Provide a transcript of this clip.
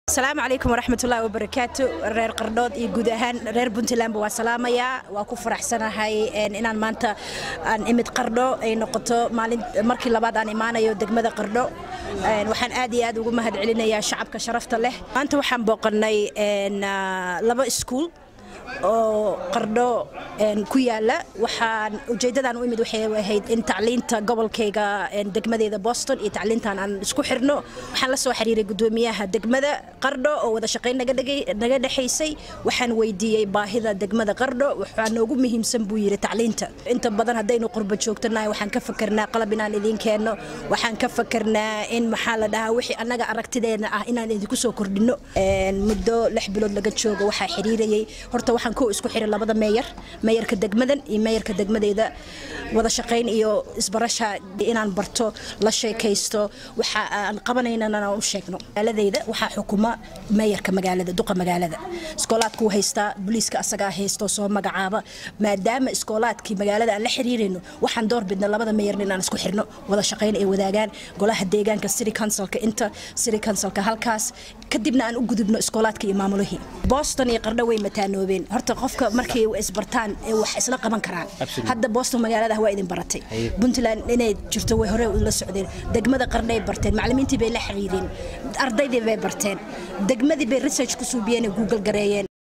asalaamu calaykum waraxmatullaahi wabarakaatu reer qardhood iyo guud ahaan reer puntlandba waa salaamayaa waa ku faraxsanahay inaan maanta aan imid qardho ay noqoto maalin markii labaad aan imaanayo degmada qardho waxaan aad iyo aad ugu mahad celinayaa shacabka sharafta leh maanta waxaan booqannay laba iskuul oo qardho ku yaala waxaan ujeedadan u imid waxay ahayd in tacliinta gobolkayga degmadeeda boston iyo tacliintan aan isku xirno waxaan la soo xiriiray gudoomiyaha degmada qardho oo wada shaqayn naga dhexaysay waxaan weydiiyey baahida degmada qardho waxaa noogu muhiimsan buu yidhi tacliinta inta badan haddaynu qurba joogtanahay waxaan ka fakernaa qalab inaan idiin keenno waxaan ka fakernaa in maxaa la dhahaa wixii annaga aragtideena ah inaan idinku soo kordhinno muddo lix bilood laga joogo waxaa xiriirayay horta waxaan ku isku xiray labada meeyar meeyarka degmadan iyo meeyarka degmadeeda wada shaqayn iyo isbarasha inaan barto la sheekaysto waxa aan qabanaynana u sheegno magaaladeyda waxaa xukuma meeyarka magaalada duqa magaalada iskoolaadkuu haystaa booliiska asagaa haysto soo magacaaba maadaama iskoolaadkii magaalada aan la xiriirayno waxaan door bidna labada meeyarna inaan isku xirno wada shaqayn ay wadaagaan golaha deegaanka city councilka inta city councilka halkaas kadibna aan u gudubno iskoolaadka iyo maamulihii boston iyo qardho way mataanoobeen horta qofka markay isbartaan wax isla qaban karaan hadda boston magaalada waa idin baratay puntland inay jirto way hore la socdeen degmada qardhay barteen macallimiintii bay la xiriireen ardaydii bay barteen degmadii bay research ku suubiyeen google gareeyeen